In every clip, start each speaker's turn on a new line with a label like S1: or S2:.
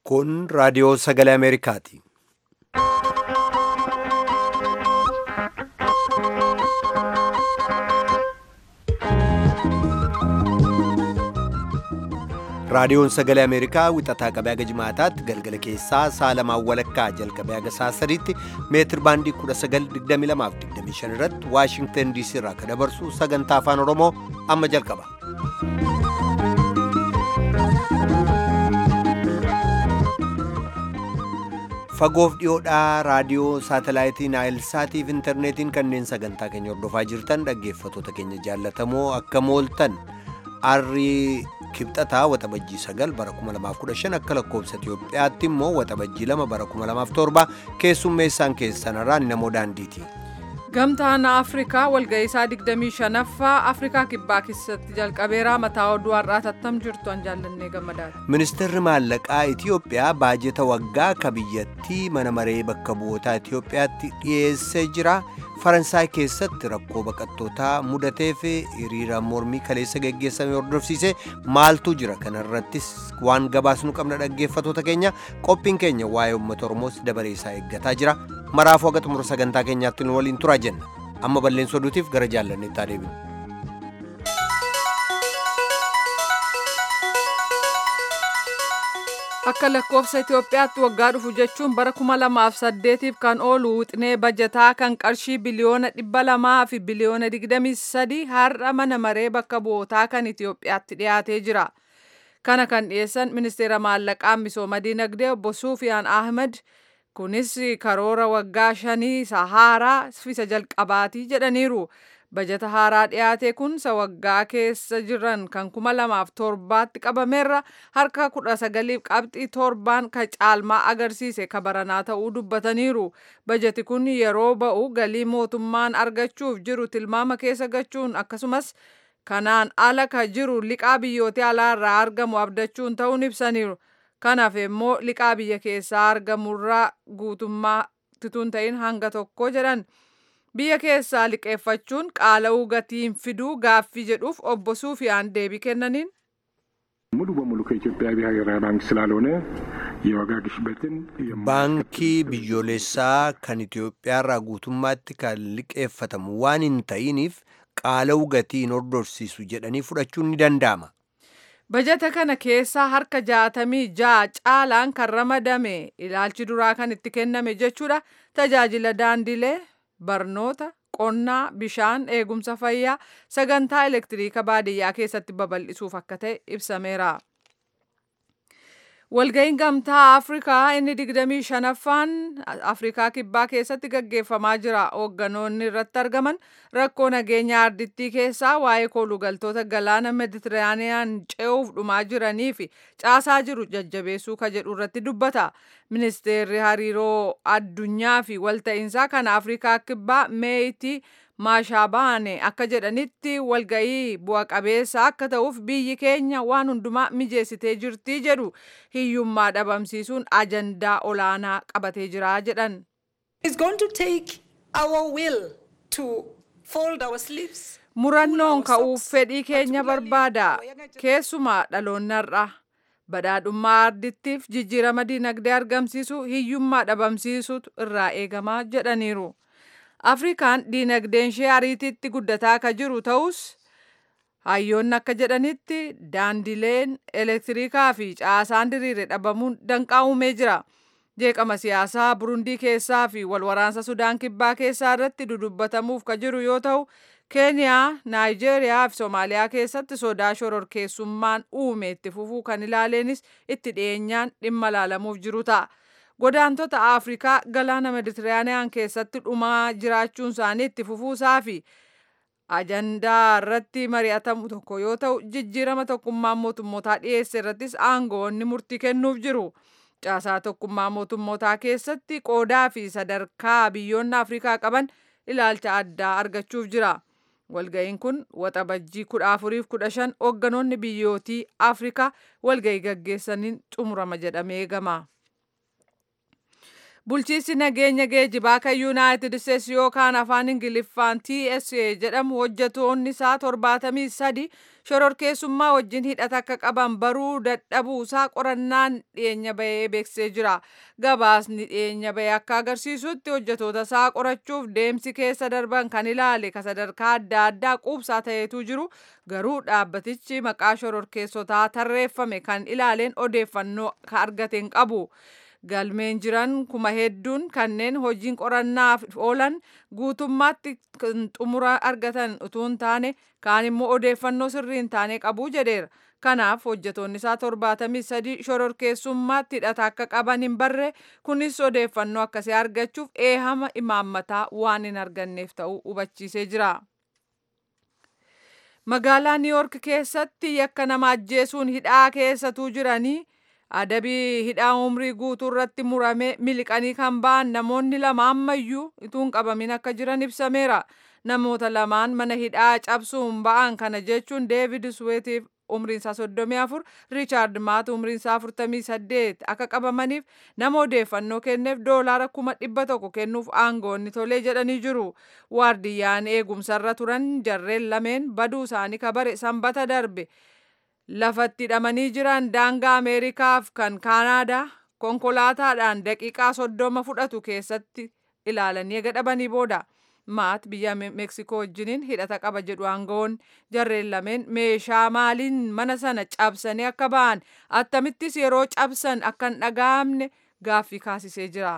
S1: Kun raadiyoo sagalee Ameerikaati. Raadiyoon sagalee Ameerikaa wixataa qabee haga jimaataatti galgala keessaa sa'a lamaan walakkaa jalqabee haga sa'a sadiitti meetir baandii 1922 irratti Waashingtan DC irraa kan dabarsu sagantaa afaan Oromoo amma jalqaba. Fagoof dhiyoodhaa raadiyoo saatalaayitii Naayilsaatiif intarneetiin kanneen sagantaa keenya hordofaa jirtan dhaggeeffatoota keenya jaallatamoo akka mooltan arrii kibxataa waxabajjii sagal bara 2015 akka lakkoobsa Itiyoophiyaatti immoo waxabajjii lama bara 2007 keessummeessaan keessanarraan namoo daandiiti.
S2: Gamtaan Afrikaa walga'iisaa 25ffaa Afrikaa kibbaa keessatti jalqabeeraa mataa oduu har'aa tattam jirtu an jaallannee gammadaadha.
S1: Ministeerri maallaqaa Itiyoophiyaa baajeta waggaa ka biyyattii mana maree bakka bu'ootaa Itiyoophiyaatti dhiyeessee jira. Faransaay keessatti rakkoo baqattootaa mudateef hiriira mormii kaleessa geggeessame hordofsiise maaltu jira kanarrattis waan gabaasnu qabna dhaggeeffatoota keenya qophiin keenya waa'ee uummata oromoos dabaree isaa eeggataa jira maraafuu haga xumura sagantaa keenyaatti nu waliin turaa jenna amma balleessa oduutiif gara jaallanneetti adeeminu.
S2: Akka lakkoofsa Itoophiyaatti waggaa dhufu jechuun bara 2008f kan oolu wixinee bajataa kan qarshii biliyoona 200 fi biliyoona 23 har'a mana maree bakka bu'ootaa kan Itoophiyaatti dhiyaatee jira. Kana kan dhiyeessan ministeera maallaqaa misooma dinagdee obbo Suufiyaan Ahmed kunis karoora waggaa shanii isa haaraa isa jalqabaatii jedhaniiru. bajata haaraa dhiyaate kun isa waggaa keessa jiran kan kuma lamaaf torbaatti qabameerra harka kudha sagaliif qabxii torbaan ka caalmaa agarsiise ka baranaa ta'uu dubbataniiru bajati kun yeroo ba'u galii mootummaan argachuuf jiru tilmaama keessa gachuun akkasumas kanaan ala ka jiru liqaa biyyoota alaarraa argamu abdachuun ta'uun ibsaniiru kanaaf immoo liqaa biyya keessaa argamurraa guutummaa tituun ta'in hanga tokko jedhan. biyya keessaa liqeeffachuun qaala'uu gatiin fiduu gaaffii jedhuuf obbo Suufiyaan deebii kennaniin.
S3: ሙሉ በሙሉ ከኢትዮጵያ ብሔራዊ ባንክ ስላልሆነ የዋጋ ግሽበትን
S1: baankii biyyoolessaa kan Itoophiyaarraa guutummaatti kan liqeeffatamu waan hin ta'iniif qaala'uu gatii hin hordofsiisu jedhanii fudhachuun ni danda'ama.
S2: Bajata kana keessaa harka jaatamii ja'a caalaan kan ramadame ilaalchi duraa kan itti kenname jechuudha tajaajila daandilee barnoota qonnaa bishaan eegumsa fayyaa sagantaa elektiriika baadiyyaa keessatti babal'isuuf akka ta'e ibsameera. Walga'iin gamtaa Afrikaa inni 25ffaan Afrikaa kibbaa keessatti gaggeeffamaa jira. Hoogganoonni irratti argaman rakkoo nageenya ardittii keessaa waa'ee koolugaltoota galaana Meditiraaniyaan ce'uuf dhumaa jiranii fi caasaa jiru jajjabeessuu ka jedhu irratti dubbata. Ministeerri hariiroo addunyaa fi walta'iinsaa kan Afrikaa kibbaa meeyitii maashaabaane akka jedhanitti walga'ii bu'a qabeessa akka ta'uuf biyyi keenya waan hundumaa mijeessitee jirtii jedhu hiyyummaa dhabamsiisuun ajandaa olaanaa qabatee jira jedhan. Murannoon ka'uuf fedhii keenya barbaada keessumaa dhaloonnarra. badhaadhummaa ardittiif jijjiirama dinagdee argamsiisu hiyyummaa dhabamsiisutu irraa eegamaa jedhaniiru. Afrikaan dinagdeen ishee ariitiitti guddataa ka jiru ta'us hayyoonni akka jedhanitti daandileen elektiriikaa fi caasaan diriire dhabamuun danqaa uumee jira. Jeeqama siyaasaa Burundii keessaa fi walwaraansa Sudaan kibbaa keessaa irratti dudubbatamuuf ka jiru yoo ta'u keeniyaa naayijeeriyaa fi soomaaliyaa keessatti sodaa shororkeessummaan uume itti fufuu kan ilaaleenis itti dhiyeenyaan dhimma ilaalamuuf jiru ta'a. Godaantota Afrikaa galaana Meditiraaniyaan keessatti dhumaa jiraachuun isaanii itti fufuusaa fi ajandaa irratti mari'atamu tokko yoo ta'u jijjiirama tokkummaa mootummootaa dhiyeesse irrattis aangoonni murtii kennuuf jiru. Caasaa tokkummaa mootummootaa keessatti qoodaa fi sadarkaa biyyoonni Afrikaa qaban ilaalcha addaa argachuuf jira. Walga'iin kun waxabajjii kudha afuriif kudha shan hoogganoonni biyyootii Afrikaa walga'ii gaggeessaniin xumurama jedhamee eegama. bulchiinsi nageenya geejibaa kan yuunaayitid isteetsi yookaan afaan ingiliffaan tsa jedhamu hojjetoonni isaa torbaatamii sadi shororkeessummaa wajjin hidhata akka qaban baruu dadhabuusaa qorannaan dhiyeenya bahee beeksisee jira gabaasni dhiyeenya bahee akka agarsiisutti hojjetoota isaa qorachuuf deemsi keessa darban kan ilaale ka sadarkaa adda addaa quubsaa ta'eetu jiru garuu dhaabbatichi maqaa shororkeessotaa tarreeffame kan ilaaleen odeeffannoo ka argateen qabu. galmeen jiran kuma hedduun kanneen hojiin qorannaaf oolan guutummaatti xumura argatan utuu hin taane kaan immoo odeeffannoo sirrii hin taane qabu jedheera. Kanaaf hojjetoonni isaa torbaatamii sadi shororkeessummaatti hidhata akka qaban hin barre kunis odeeffannoo akkasii argachuuf eehama imaammataa waan hin arganneef ta'uu hubachiisee jira. Magaalaa Niiyork keessatti yakka nama ajjeesuun hidhaa keessatuu jiranii adabii hidhaa umrii guutuu irratti murame miliqanii kan ba'an namoonni lama ammayyuu ituun qabamin akka jiran ibsameera. Namoota lamaan mana hidhaa cabsuun ba'an kana jechuun Deevid Suweetiif umriin isaa soddomii afur Riichaard Maat umriin isaa afurtamii saddeet akka qabamaniif nama odeeffannoo kenneef doolaara kuma dhibba tokko kennuuf aangoonni tolee jedhanii jiru. Waardiyyaan eegumsarra turan jarreen lameen baduu isaanii kabare sanbata darbe. lafatti hidhamanii jiran daangaa ameerikaaf kan kaanaadaa konkolaataadhaan daqiiqaa soddoma fudhatu keessatti ilaalanii gadhabanii booda maat biyya meeksikoo wajjiniin hidhata qaba jedhu aangoon jarreen lameen meeshaa maaliin mana sana cabsanii akka ba'an attamittis yeroo cabsan akka hin dhaga'amne gaaffii kaasisee jira.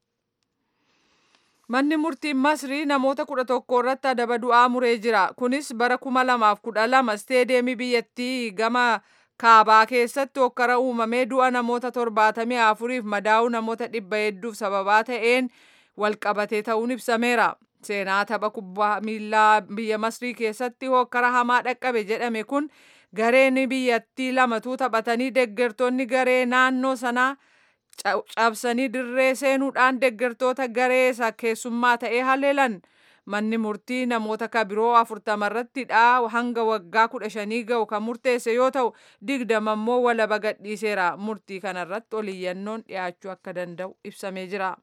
S2: Manni murtiin Masrii namoota kudha tokko irratti adaba du'aa muree jira. Kunis bara kuma lamaaf kudha lama isteedeemii biyyattii gama kaabaa keessatti hokkara uumamee du'a namoota torbaatamii afuriif madaa'uu namoota dhibba hedduuf sababaa ta'een walqabatee ta'uun ibsameera. Seenaa tapha kubbaa miilaa biyya Masrii keessatti hokkara hamaa dhaqqabe jedhame kun gareen biyyattii lamatu taphatanii deeggartoonni garee naannoo sanaa cabsanii dirree seenuudhaan deeggartoota garee isa keessummaa ta'ee haleelan manni murtii namoota kabiroo afurtama irratti hidhaa hanga waggaa kudha shanii ga'u kan murteesse yoo ta'u digdama immoo walaba gadhiiseera murtii kanarratti oliyyannoon dhiyaachuu akka danda'u ibsamee jira.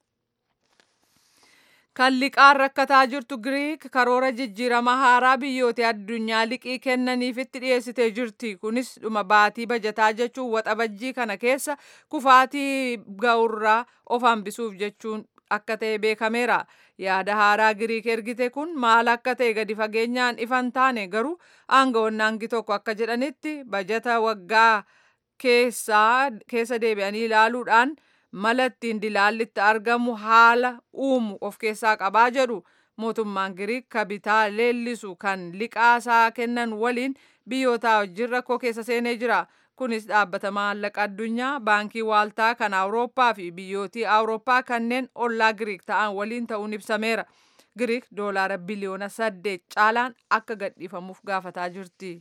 S2: kan liqaan rakkataa jirtu giriik karoora jijjiirama haaraa biyyoota addunyaa liqii kennaniifitti dhiyeessitee jirti kunis dhuma baatii bajataa jechuun waxabajjii kana keessa kufaatii ga'urraa of hambisuuf jechuun akka ta'e beekameera yaada haaraa giriik ergite kun maal akka ta'e gadi fageenyaan ifan taane garuu aangawoonni hangi tokko akka jedhanitti bajata waggaa keessa deebi'anii ilaaluudhaan mala ittiin dilaallitti argamu haala uumu of keessaa qabaa jedhu mootummaan giriik kabitaa leellisu kan liqaasaa kennan waliin biyyoota wajjin rakkoo keessa seenee jira kunis dhaabbata maallaqa addunyaa baankii waaltaa kan awurooppaa fi biyyootii awurooppaa kanneen ollaa giriik ta'an waliin ta'uun ibsameera giriik doolaara biliyoona saddeet caalaan akka gadhiifamuuf gaafataa jirti.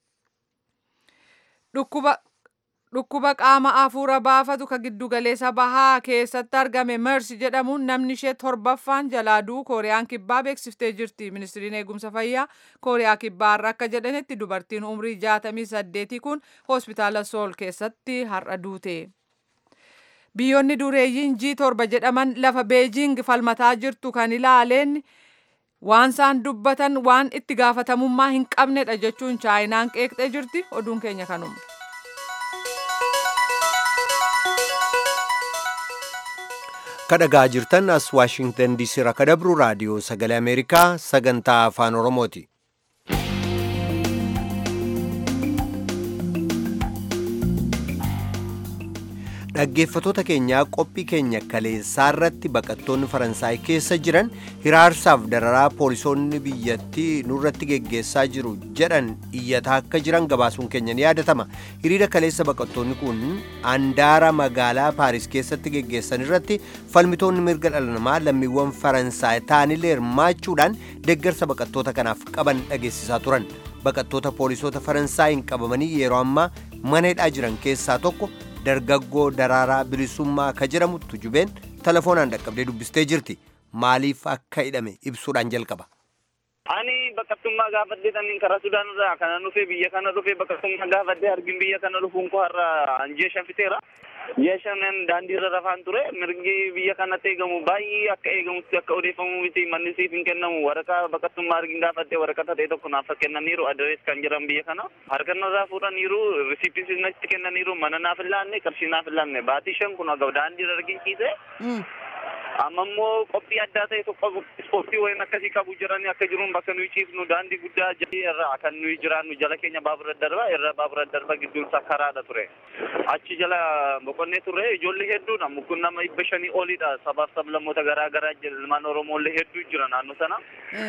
S2: Dhukkuba qaama afuura baafatu ka giddugaleessa bahaa keessatti argame mersi jedhamuun namni ishee torbaffaan jalaaduu kooriyaan kibbaa beeksiftee jirti. Ministiriin eegumsa fayyaa kooriyaa kibbaarra akka jedhanitti dubartiin umrii jaatamii saddeetii kun hospitaala sool keessatti har'a duute. Biyyoonni dureeyyiin G torba jedhaman lafa beejiing falmataa jirtu kan ilaaleen waan isaan dubbatan waan itti gaafatamummaa hin qabnedha jechuun chaayinaan qeeqxee jirti. Oduun keenya kanuma.
S1: kadhagaa jirtan as waashingtan diisii irraa kadabru raadiyoo sagalee ameerikaa sagantaa afaan oromooti dhaggeeffatoota keenyaa qophii keenya kaleessaa irratti baqattoonni faransaay keessa jiran hiraarsaaf dararaa poolisoonni biyyattii nurratti geggeessaa jiru jedhan iyyataa akka jiran gabaasuun keenya ni yaadatama hiriira kaleessa baqattoonni kun andaara magaalaa paaris keessatti geggeessan irratti falmitoonni mirga dhala namaa lammiiwwan faransaay ta'anillee hirmaachuudhaan deeggarsa baqattoota kanaaf qaban dhageessisaa turan baqattoota poolisoota faransaay qabamanii yeroo ammaa mana hidhaa jiran keessaa tokko dargaggoo daraaraa bilisummaa ka jedhamu tujubeen telefoonaan dhaqqabdee dubbistee jirti maaliif akka hidhame ibsuudhaan jalqaba.
S4: Ani baqattummaa gaafadhee taniin karaa Sudaan irraa kana dhufee biyya kana dhufee baqattummaa gaafadhee argin biyya kana dhufuun koo har'a anjee shanfiteera. ji'a shanan daandiirra rafaan ture mirgi biyya kanatti eegamu baay'ee akka eegamutti akka odeeffamu miti manni siif hin kennamu waraqaa baqattummaa argin gaafadhee waraqaa ta'e tokko naaf kennaniiru adrees kan jiran biyya kana harkannarraa fuudhaniiru risiipis natti kennaniiru mana naaf hin laanne qarshii naaf hin laanne baatii shan kun aga daandiirra arginsiise amma immoo qophii addaa ta'e tokko ispoortii wayin akkasii qabu jiranii akka jiruun bakka nuyi ciifnu daandii guddaa jalli irra kan nuyi jiraannu jala keenya baabura darba irra baabura darba gidduun isaa karaadha ture achi jala boqonnee turre ijoollee hedduudha mukun nama dhibba shanii olidha sabaaf sablammoota garaa garaa ilmaan oromoollee hedduu jira naannoo sana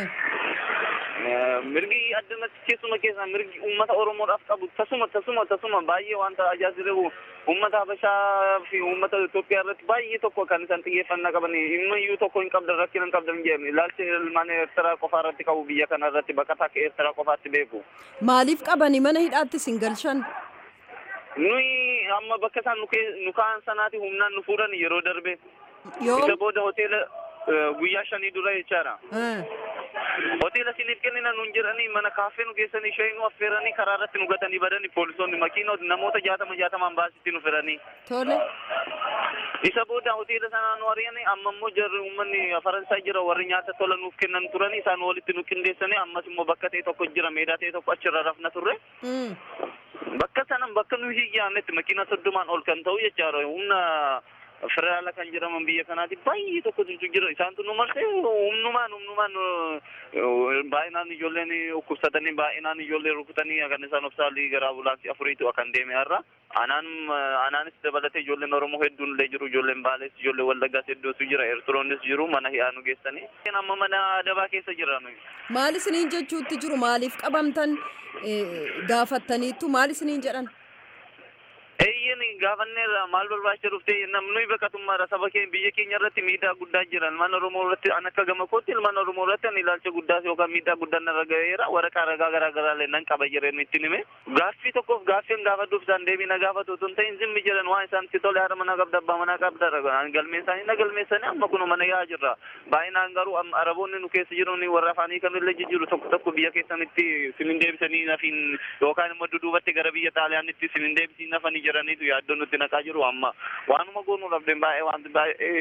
S4: mirgi addanatti keessuma keessa mirgi uummata oromoodhaaf qabu tasuma tasuma tasuma baay'ee wanta ajaa'ibu uummata habashaa fi uummata Itoophiyaa irratti baay'ee tokko kan isaan xiyyeeffannaa qaban himmayyuu tokko hin qabdan rakkina hin qabdan jedhame ilaalcha ilmaan Eertiraa qofaa irratti qabu biyya kana irratti baqataa akka Eertiraa qofaatti beeku.
S5: Maaliif qabani mana hidhaatti sin galchan?
S4: Nuyi amma bakka isaan nu ka'an sanaati humnaan nu fuudhan yeroo darbe.
S5: Yoo
S4: Isa booda hoteela guyyaa shanii dura jechaadha. hoteela siniif kennina nuun jedhanii mana kaaffee nu geessanii shayii nu affeeranii karaa irratti nu gatanii badanii poolisoonni makiinota namoota jaatama jaatamaan baasitti nu fedhanii.
S5: tole.
S4: Isa booda hoteela sanaa nu ari'anii amma immoo jarri uummanni Faransaay jira warri nyaata tola nuuf kennan turanii isaan walitti nu qindeessanii ammas immoo bakka ta'e tokko jira meedaa ta'e tokko achirra rafna turre. Bakka sanan bakka nu hiyyaannetti makiina soddomaan ol kan ta'u jechaadha humna federaala kan jedhaman biyya kanaati baay'ee tokkotu jira isaantu nu marsee humnumaan humnumaan baay'inaan ijoolleen dhukkubsatanii baay'inaan ijoollee rukutanii kan isaan obsaalii gara ambulaansii afuriitu kan deeme har'a anaan anaanis dabalatee ijoolleen oromoo hedduun illee jiru ijoolleen baalees ijoollee wallaggaas hedduutu jira eertiroonnis jiru mana hidhaa nu geessanii amma mana adabaa keessa jira nuyi.
S5: Maal isiniin jechuutti jiru maaliif qabamtan gaafattaniittu maal isiniin jedhan?
S4: Eeyyen gaafanneerra maal barbaacha dhuftee namni baqatummaadha saba keenya biyya keenya irratti miidhaa guddaa jira ilmaan oromoo irratti an akka gama kootti ilmaan oromoo irratti an ilaalcha guddaa yookaan miidhaa guddaa narra gaheera waraqaa ragaa garaa garaa illee nan qaba jireen ittiin hime gaaffii tokkoof gaaffiin gaafadhuuf isaan deebii na gaafatu otoo hin ta'in zimmi jiran waan isaan itti tole haadha manaa qabda abbaa manaa qabda galmeessanii na galmeessanii amma kun mana yaa jirra baay'inaan garuu araboonni nu keessa jiru warra afaanii kamillee jijjiiru tokko tokko biyya keessanitti sinin deebisanii nafiin yookaan immoo duduubatti gara biyya xaaliyaanitti sinin deebisii nafanii jiraniitu yaaddoo nutti naqaa jiru amma waanuma goonuu dhabdeen baay'ee wanti baay'ee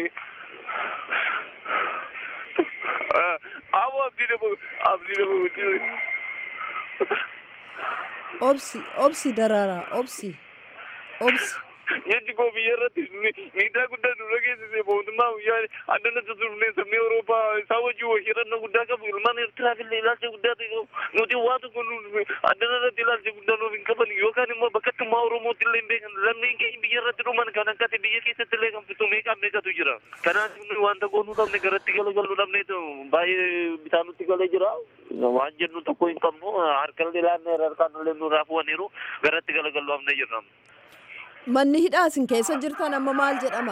S4: Awo abdii dhabu abdii dhabu
S5: Obsi obsi daraaraa obsi obsi.
S4: Jechi koo biyya irratti miidhaa guddaa nurra geessise mootummaa guyyaa addanatti turne sabni Awurooppaa isaa wajjin hirannoo guddaa qabu ilmaan Eertiraaf illee ilaalcha guddaa ta'e nuti waa tokko addana irratti ilaalcha guddaa nuuf hin qaban yookaan immoo bakkattummaa Oromootti illee hin beekan lammeen keenya biyya irratti dhuman kan akkati biyya keessatti illee kan fitu meeqaan meeqatu jira. Kanaaf nuyi wanta goonuu dhabne garatti galagaluu dhabne baay'ee bitaa nutti galee jira. Waan jennu tokko hin qabnu harkallee laannee harkaan illee nurraa fuwaniiru garatti galagaluu dhabne jirra.
S5: Manni hidhaa isin keessa jirtan amma maal jedhama?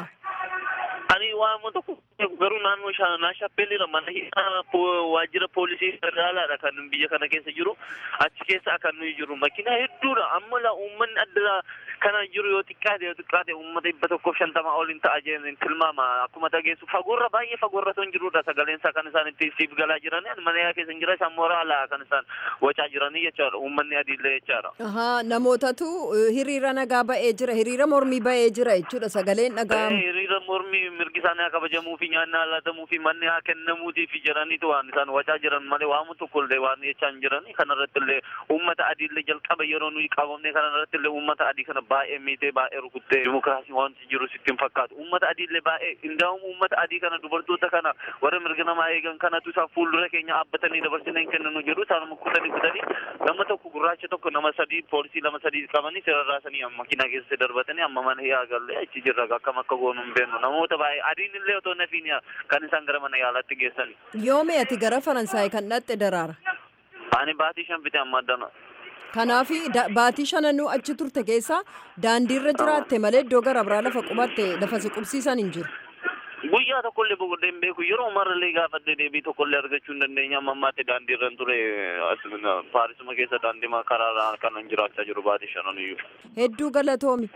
S4: Ani waan tokko garuu naannoo naashappeelira mana hidhaa waajjira poolisii federaalaadha kan biyya kana keessa jiru achi keessa kan nuyi jiru makiinaa hedduudha amma la uummanni adda kana jiru yoo xiqqaate yoo xiqqaate uummata dhibba tokkoof shantama ol hin ta'a jeen tilmaama akkuma dhageessu fagoorra baay'ee fagoorra ton jirudha sagaleen isaa kan isaan itti siif galaa jiran mana hidhaa keessa hin jira isaan mooraa alaa kan isaan wacaa jiranii jechaadha uummanni adiillee jechaadha.
S5: Ahaa namootatu hiriira nagaa ba'ee jira hiriira mormii ba'ee jira jechuudha sagaleen dhaga'amu.
S4: Hiriira mormii mirgi isaanii haa kabajamuu fi nyaanni haa laatamuu fi manni haa kennamuutii fi jedhaniitu waan isaan wacaa jiran malee waamu tokko illee waan jechaa hin jirani kanarratti illee uummata adiillee jalqaba yeroo nuyi qabamne kanarratti illee uummata adii kana baay'ee miitee baay'ee rukuttee dimokiraasii wanti jiru sitti hin fakkaatu uummata adiillee baay'ee indaa'um uummata adii kana dubartoota kana warra mirga namaa eegan kanatu isaan fuuldura keenya dhaabbatanii dabarsinee hin kenninu jedhu isaan kutanii kutanii nama tokko gurraacha tokko nama sadii poolisii lama sadii qabanii sirarraasanii makiinaa keessa darbatanii amma mana hidhaa galle achi jirra akkam akka goonu hin beeknu namoota baay'ee adiin illee otoo nafiin kan isaan gara mana yaalaatti geessani.
S5: Yoome ati gara Faransaay kan dhaqxe daraara.
S4: Ani baatii shan bitee amma addana.
S5: Kanaaf baatii shananuu achi turte keessaa daandiirra jiraatte malee iddoo gara biraa lafa qubatte lafa si qubsiisan hin jiru.
S4: Guyyaa tokkollee boqodee hin beeku yeroo marallee gaafadhee deebii tokkollee argachuu hin dandeenya amma ammaatti daandiirra hin ture paarisuma keessa daandii karaa kanan jiraachaa jiru baatii shanan iyyuu.
S5: Hedduu galatoomi.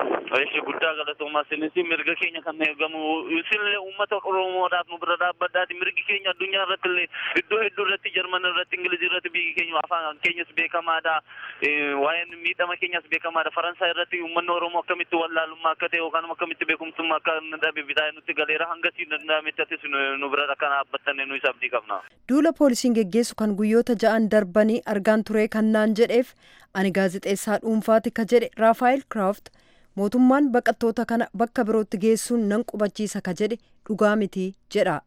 S4: Ishi guddaa galatoomaa isinis mirga keenya kan eegamu isinillee uummata Oromoodhaaf nu bira dhaabbadhaati mirgi keenya addunyaa irratti illee iddoo hedduu irratti Jarman irratti Ingiliz irratti biyyi keenya afaan keenyas beekamaadha. Waa'een miidhama keenyas beekamaadha. Faransaay irratti uummanni Oromoo akkamitti wallaalummaa akka ta'e yookaan akkamitti beekumsummaa akka dhabe bitaa nutti galeera hanga siin danda'ametti atis nu bira akka dhaabbattanne nu isa abdii qabna.
S5: Duula poolisiin geggeessu kan guyyoota ja'an darbanii argaan ture kan naan jedheef ani gaazexeessaa dhuunfaati ka jedhe Raafaayil Kiraaft mootummaan baqattoota kana bakka birootti geessuun nan qubachiisa ka jedhe dhugaa miti jedha.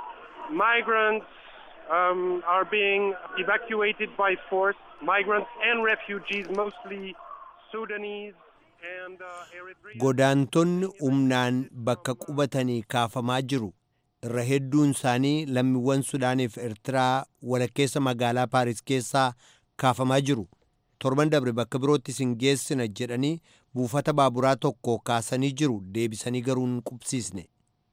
S6: Migrants um, are being evacuated by force. Migrants and refugees, mostly Sudanese and uh, Eritrean.
S1: Godaantonni humnaan bakka qubatanii kaafamaa jiru. Irra hedduun isaanii lammiiwwan Sudaaniif Eertiraa walakkeessa magaalaa Paaris keessaa kaafamaa jiru. Torban dabre bakka birootti isin geessina jedhanii buufata baaburaa tokko kaasanii jiru deebisanii garuu hin qubsiisne.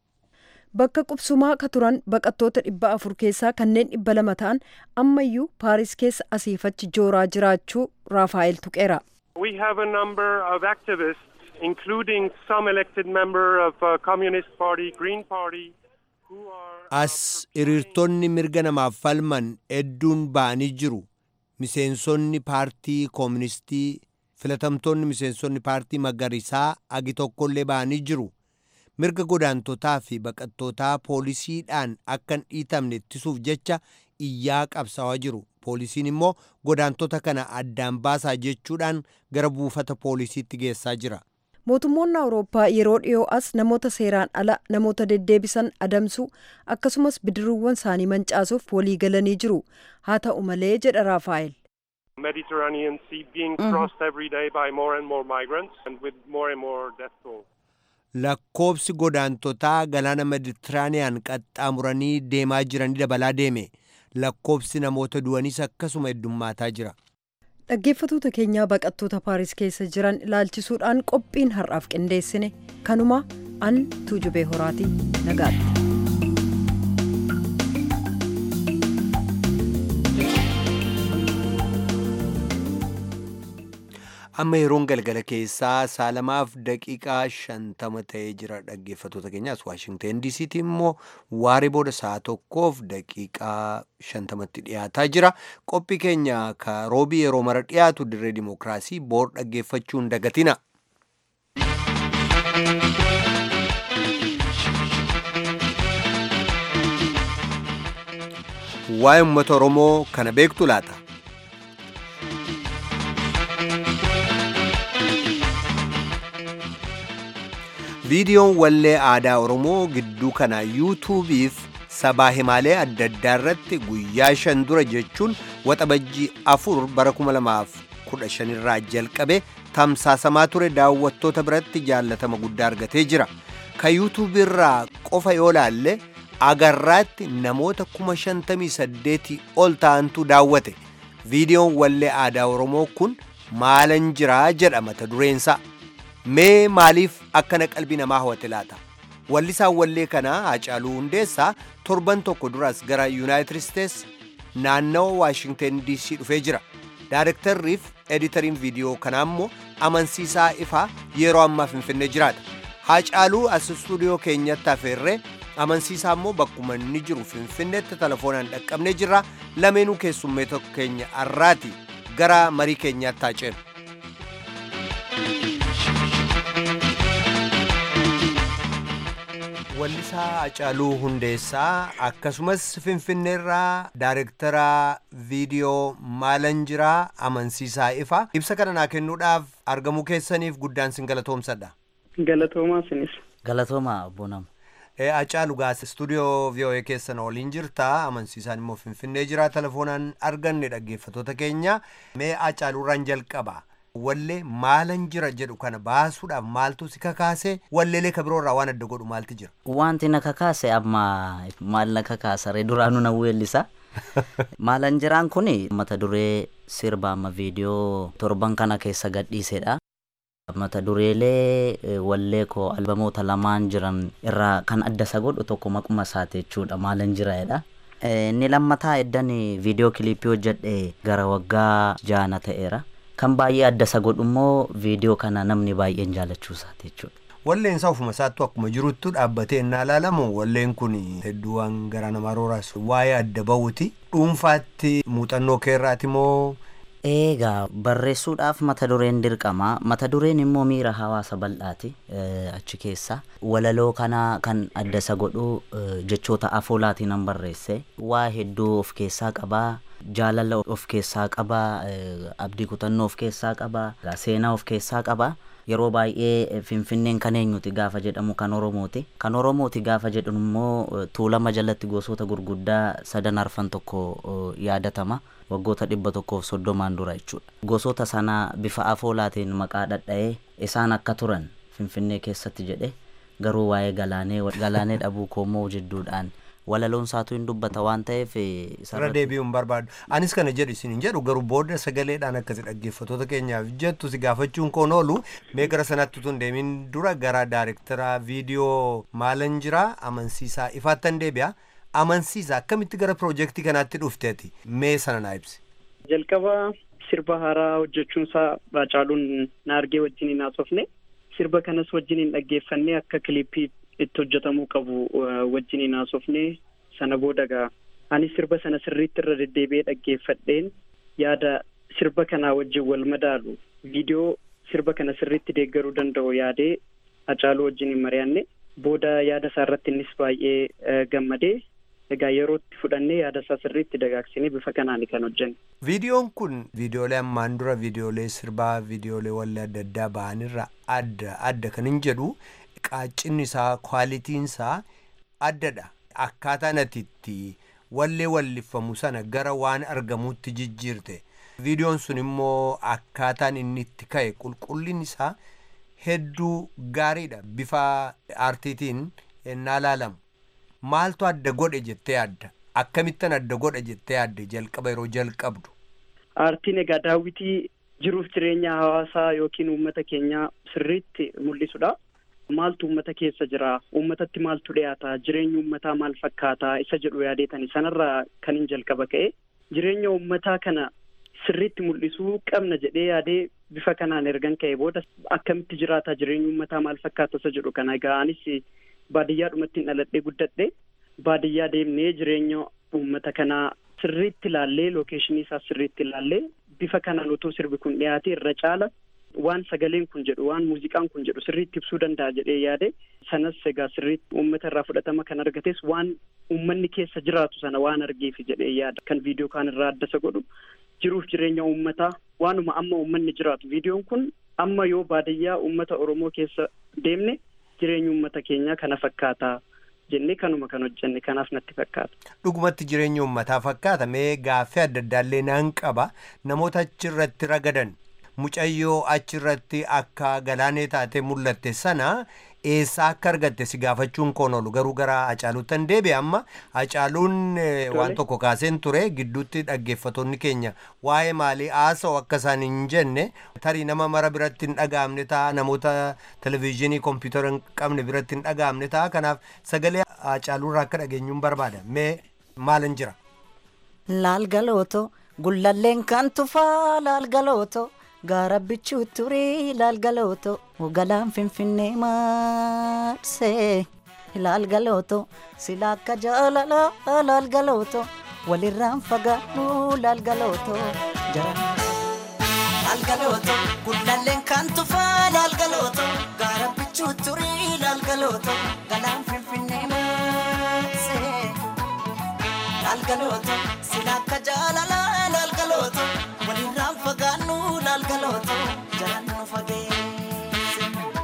S5: Bakka qubsumaa ka turan baqattoota dhibba afur keessaa kanneen dhibba lama ta'an ammayyuu Paaris keessa asiifachi jooraa jiraachuu Raafaayil tuqeera.
S6: We have a number of activists, including some elected member of uh, Communist Party, Green Party, who are...
S1: As hiriirtonni mirga namaaf falman hedduun ba'anii jiru. Miseensonni paartii kooministii filatamtoonni miseensonni paartii magariisaa agi tokkollee ba'anii jiru. Mirga godaantotaa fi baqattootaa poolisiidhaan akka hin dhiitamne ittisuuf jecha iyyaa qabsaawaa jiru. Poolisiin immoo godaantota kana addaan baasaa jechuudhaan gara buufata poolisiitti geessaa jira.
S5: Mootummoonni Awurooppaa yeroo dhiyoo as namoota seeraan ala namoota deddeebisan adamsuu akkasumas bidiruuwwan isaanii mancaasuuf walii galanii jiru. Haa ta'u malee jedha Raafaayil.
S6: Mediterranean Sea being crossed every day by more and more migrants and with more and more death toll.
S1: Lakkoobsi godaantotaa galaana Meditiraaniyaan qaxxaamuranii deemaa jiranii dabalaa deeme. Lakkoobsi namoota du'aniis akkasuma heddummaataa jira.
S5: Dhaggeeffatoota keenyaa baqattoota Paaris keessa jiran ilaalchisuudhaan qophiin har'aaf qindeessine kanuma an tuujubee horaatii nagaatti.
S1: amma yeroon galgala keessaa saalamaaf daqiiqaa shantama ta'ee jira dhaggeeffatoota keenyaas waashingteen diisiitti immoo waaree booda sa'a tokkoof daqiiqaa shantamatti dhiyaataa jira qophii keenya ka roobii yeroo mara dhiyaatu dirree dimookiraasii boor dhaggeeffachuun dagatina. waa'ee uummata oromoo kana beektu laata. viidiyoon wallee aadaa oromoo gidduu kana yuutuubiif sabaa himaalee adda addaa irratti guyyaa shan dura jechuun waxabajjii afur bara 2015 irraa jalqabe tamsaasamaa ture daawwattoota biratti jaallatama guddaa argatee jira ka yuutuubii irraa qofa yoo laalle agarraatti namoota 58 ol ta'antu daawwate viidiyoon wallee aadaa oromoo kun maalan jiraa jedha mata dureensaa mee maaliif akkana qalbii namaa hawwate laata wallisaan wallee kanaa Haacaaluu Hundeessaa torban tokko duras gara yuunaayitid isteets naannawa waashingten diisii dhufee jira daarektarriif editariin viidiyoo kanaa immoo amansiisaa ifaa yeroo ammaa finfinnee jiraata Haacaaluu as istuudiyoo keenyatti afeerree amansiisaa immoo bakkuma inni jiru finfinneetti telefoonaan dhaqqabnee jirra lameenuu keessummee tokko keenya arraati gara marii keenyaatti haaceenu. wallisaa Hacaaluu Hundeessaa akkasumas Finfinneerraa Daayirektara viidiyoo maalan jiraa amansiisaa ifa ibsa kana naa kennuudhaaf argamuu keessaniif guddaan sin galatoomsadha.
S7: Galatoomaa sinis.
S8: Galatooma obbo Nama.
S1: Hacaaluu gaas istuudiyoo VOA keessan waliin jirta amansiisaan immoo Finfinnee jira telefoonaan arganne dhaggeeffatoota keenya mee Hacaaluurraan jalqaba. wallee maalan jira jedhu kana baasuudhaaf maaltu si kakaase walleelee ka biroorraa waan adda godhu maalti jira
S8: Wanti na kakaase amma maal na kakaasare duraanuu na weellisa. Maalan jiraan kun mata duree sirba amma viidiyoo torban kana keessa gadhiisedha. Mata dureelee eh, wallee koo albamoota lamaan jiran irraa kan adda isa godhu tokko maquma isaati jechuudha maalan jiraedha. Eh, Inni lammataa eddan viidiyoo kiliipii hojjedhe gara waggaa jaana ta'eera. kan baay'ee adda isa godhu immoo viidiyoo kana namni baay'een jaalachuu isaati jechuudha.
S1: Walleen isaa ofuma isaattu akkuma jiruttu dhaabbatee innaa ilaalamu walleen kun hedduu waan gara namaa rooraas waa'ee adda ba'uuti. Dhuunfaatti muuxannoo keerraati moo
S8: Eegaa barreessuudhaaf mata dureen dirqama. Mata dureen immoo miira hawaasa bal'aati achi keessa. Walaloo kana kan adda isa godhu jechoota afoolaatiin nan barreesse. Waa hedduu of keessaa qabaa. Jaalala of keessaa qabaa. Abdii kutannoo of keessaa qabaa. Seenaa of keessaa qabaa. Yeroo baay'ee Finfinneen kan eenyuti gaafa jedhamu kan Oromooti. Kan Oromooti gaafa jedhamu immoo tuulama jalatti gosoota gurguddaa sadan arfan tokko yaadatama. waggoota dhibba tokkoof soddomaan dura jechuudha. Gosoota sana bifa afoolaatiin maqaa dhadha'ee isaan akka turan Finfinnee keessatti jedhe garuu waa'ee galaanee galaanee dhabuu koomoo jidduudhaan walaloon isaatu hin dubbata waan ta'eef
S1: irra deebi'uun barbaadu. Anis kana jedhu isin hin jedhu garuu booda sagaleedhaan akkasi dhaggeeffattoota keenyaaf jettu si gaafachuun koon oolu mee gara sanatti tun deemin dura gara daayirektara viidiyoo maalan jira amansiisaa ifaattan deebi'a. amansiisa akkamitti gara piroojeektii kanaatti dhufteeti mee sana naa ibsi.
S7: jalqaba sirba haaraa hojjechuun isaa Haacaaluun na argee wajjin hin haasofne sirba kanas wajjin hin dhaggeeffanne akka kiliippii itti hojjetamuu qabu wajjin hin haasofne sana booda gaa ani sirba sana sirriitti irra deddeebi'ee dhaggeeffadheen yaada sirba kanaa wajjin wal madaalu viidiyoo sirba kana sirriitti deeggaruu danda'u yaadee Haacaaluu wajjin hin mari'anne booda yaada isaa irratti innis baay'ee gammadee egaa yerootti fudhannee yaada isaa sirriitti dagaagsinee bifa kanaan kan hojjenne.
S1: Viidiyoon kun viidiyoolee ammaan dura viidiyoolee sirbaa viidiyoolee wallee adda addaa ba'anirra adda adda kan hin jedhu qaaccinni isaa kwaalitiin isaa addadha. Akkaataan ati itti wallee walliffamu sana gara waan argamuutti jijjiirte. Viidiyoon sun immoo akkaataan inni itti ka'e qulqullin isaa hedduu gaariidha bifa aartiitiin ennaa laalamu. maaltu adda godhe jettee yaadda akkamittan adda godhe jettee yaadde jalqaba yeroo jalqabdu.
S7: Aartiin egaa daawwitii jiruuf jireenya hawaasaa yookiin uummata keenyaa sirriitti mul'isudha. Maaltu uummata keessa jira? Uummatatti maaltu dhiyaata? Jireenyi uummataa maal fakkaata? Isa jedhu yaadeetani. Sanarraa kan hin jalqaba ka'e. Jireenya uummataa kana sirriitti mul'isuu qabna jedhee yaadee bifa kanaan ergan ka'e booda akkamitti jiraata? Jireenyi uummataa maal fakkaata? Isa jedhu kana egaa anis baadiyyaadhumatti dhaladhee guddadhe baadiyyaa deemnee jireenya uummata kanaa sirriitti ilaallee lookeeshinii isaa sirriitti ilaallee bifa kanaan utuu sirbi kun dhiyaate irra caala waan sagaleen kun jedhu waan muuziqaan kun jedhu sirriitti ibsuu danda'a jedhee yaade sanas egaa sirriitti uummata irraa fudhatama kan argates waan uummanni keessa jiraatu sana waan argeefi jedhee yaada kan viidiyoo kaan irraa adda isa godhu jiruuf jireenya uummataa waanuma amma uummanni jiraatu viidiyoon kun amma yoo baadiyyaa uummata oromoo keessa deemne jireenya uummata keenyaa kana fakkaata jennee kanuma kan hojjenne kanaaf natti fakkaata.
S1: Dhugumatti jireenya uummataa fakkaata mee gaaffii adda addaallee naan qaba namoota achirratti ragadan mucayyoo achirratti akka galaanee taatee mul'atte sana eessaa akka argatte si gaafachuun koon oolu garuu gara Hacaaluuttan deebi'e amma Hacaaluun waan tokko kaaseen ture gidduutti dhaggeeffatoonni keenya waa'ee maalii haasa'u akka isaan hin jenne tarii nama mara biratti hin dhaga'amne ta'a namoota televizyiinii kompiitara hin qabne biratti hin dhaga'amne ta'a kanaaf sagalee Hacaaluurraa akka dhageenyuun barbaada mee maalan jira.
S9: Laal galooto gullalleen kan tufaa laal galooto. gaara bichuu turii ilaal galooto galaan finfinnee maarsee ilaal galooto sila akka jaalala ilaal galooto walirraan fagaadhu ilaal galooto ilaal galooto gullalleen kan tufaa ilaal galooto gaara bichuu turii ilaal galooto galaan finfinnee maarsee ilaal galooto sila akka jaalala ilaal galooto walirraan fagaannu laal galooto jalaan nu fageesse.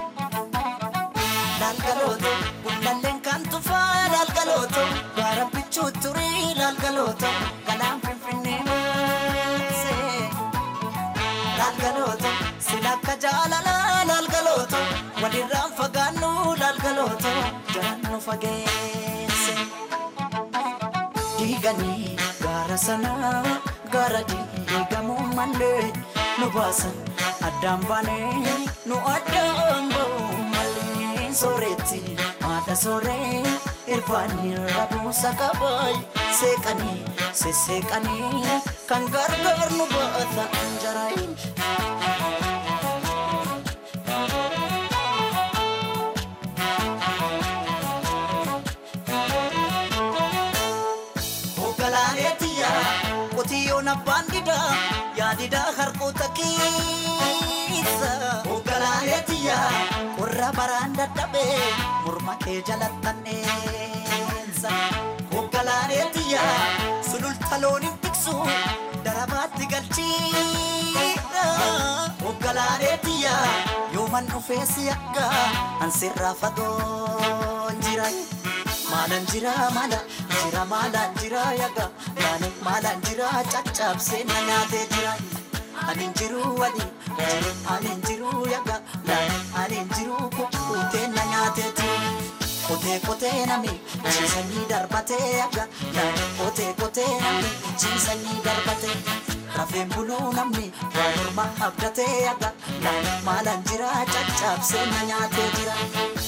S9: Laal galooto gullalleen kan tufaa laal galooto gaara bichuu turii laal galooto galaan finfinnee maarsee. Laal galooto sila akka jaalala laal galooto walirraan fagaannu laal galooto jalaan nu fageesse. Diiganii gaara sanaa gaara diigamuu malee nu baasan addaan baanee nu addaan ba'u malee sooretti haadha sooree irfaanii rabuusa qabaay seeqanii sesseeqanii kan gargaar nu baata jaraayin. Hoogganaaneetiyya qotiyyoon abbaan didaa yaadidaa harkoota keessa. Hoogganaaneetiyya qorra baraan dadhabee morma kee jalattanneessa. Hoogganaaneetiyya sululta looniin tiksu darabaatti galchiidha. Hoogganaaneetiyya yooman dhufee si akka ansirraa fagoon jira. Maalan jira maala jira maalan jira yaga yaani maalan jira caccabsee na nyaatee jira. Ani jiru wali ani jiru yaga yaani ani jiru kukkutee na nyaatee jira. Kotee kotee nami ciisanii darbatee yaga yaani kotee kotee nami ciisanii darbatee. Rafeen buluu namni waa morma abdatee yaga yaani maalan jira caccabsee na nyaatee jira.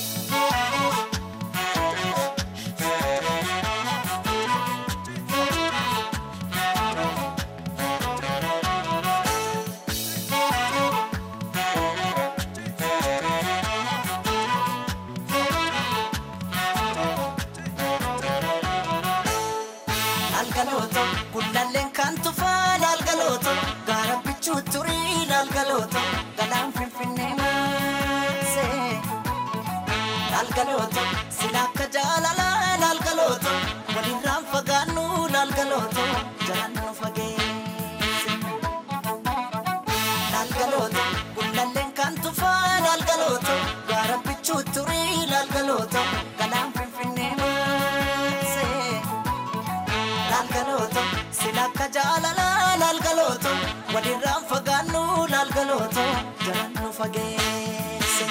S9: lalgalooto gullalleen kan tufaa lalgalooto gaara bichuu turii lalgalooto galaan finfinnee maasee lalgalooto sila akka jaalalaa lalgalooto walirraan fagaannu lalgalooto jalaan nu fageesse lalgalooto gullalleen kan tufaa lalgalooto gaara bichuu turii lalgalooto galaan finfinnee maasee lalgalooto silakka jaalala lalgalooto walirraan fagaannu lalgalooto jalaan nu fageesse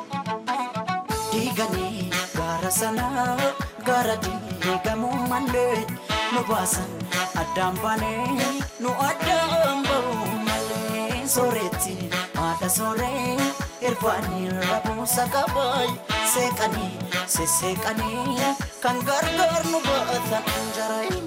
S9: diiganii gaara sanaa gaara diigamuu malee nu baasan addaan baanee nu addaan ba'uu malee sooretti haadha sooree irfaanii rabuusa qabaay seeqanii sesseeqanii kan gargaar nu baata jaraayin.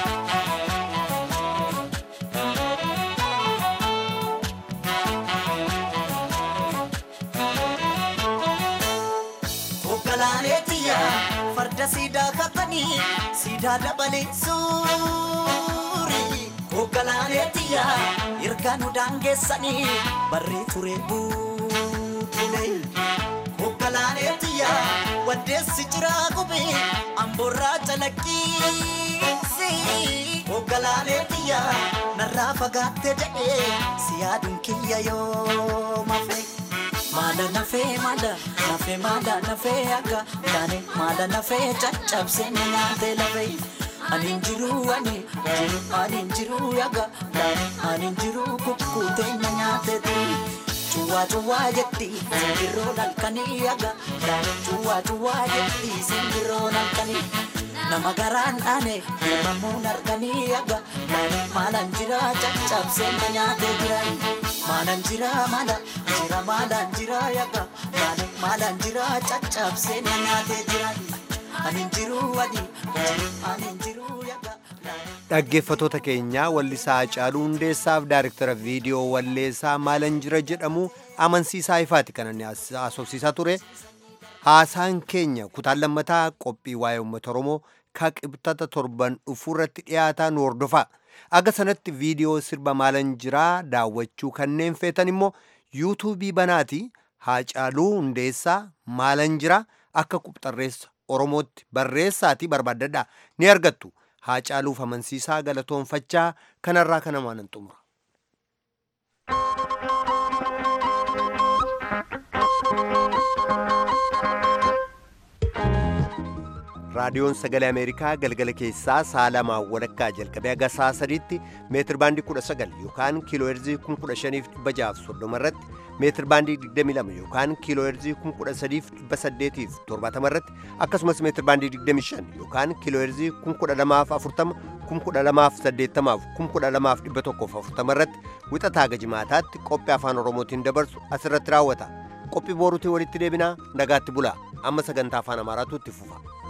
S9: Hoogganaaneetiyya farda siidaa katanii siidaa dabalee suurii. Hoogganaaneetiyya erga nu daangeessanii barree ture buutule. Hoogganaaneetiyya waddeessi jiraa gubee amboorraa calaqqiisi. Hoogganaaneetiyya narraa fagaatte jedhee si yaaduun kiyya yoo mafe. Maala nafee maala nafee maala nafee akka yaani maala nafee caccabsee na nyaatee lafee. Ani jiru ani jiru ani jiru yaga yaani ani jiru kukkutee na nyaatee turi. Cuwaa cuwaa jetti simbirroo halkanii yaga yaani cuwaa cuwaa jetti simbirroo halkanii. Nama garaan dhaane uumamuun arganii yaga yaani maalan jira caccabsee na nyaatee jiran. Maalan jira maala jira maalan jira yaga yaani maalan jira caccabsee na nyaatee jiran. Ani jiru ani ani jiru yaga.
S1: dhaggeeffatoota keenyaa wallisaa Hacaaluu Hundeessaaf daayirektara viidiyoo walleessaa maalan jira jedhamu amansiisaa ifaati kan inni haasofsiisaa ture. Haasaan keenya kutaan lammataa qophii waa'ee uummata Oromoo ka qibxata torban dhufuurratti dhiyaataa nu hordofaa. Aga sanatti viidiyoo sirba maalan jiraa daawwachuu kanneen feetan immoo yuutuubii banaati Hacaaluu Hundeessaa maalan jiraa akka qubxarreessa Oromootti barreessaatii barbaaddadhaa ni argattu. Haacaaluuf amansiisaa galatoonfachaa kanarraa kana maanan xumura. raadiyoon sagalee ameerikaa galgala keessaa sa'a lamaan walakkaa jalqabee haga sa'a sadiitti meetir baandii 19 yookaan kiiloo heerzii 15,630 irratti meetir baandii 22 yookaan kiiloo heerzii 13,870 irratti akkasumas meetir baandii 25 yookaan kiiloo heerzii 1240 1280 1240 irratti wixataa gajimaataatti qophii afaan oromootiin dabarsu asirratti raawwata qophii booruutiin walitti deebinaa nagaatti bulaa amma sagantaa afaan amaaraatu itti fufa.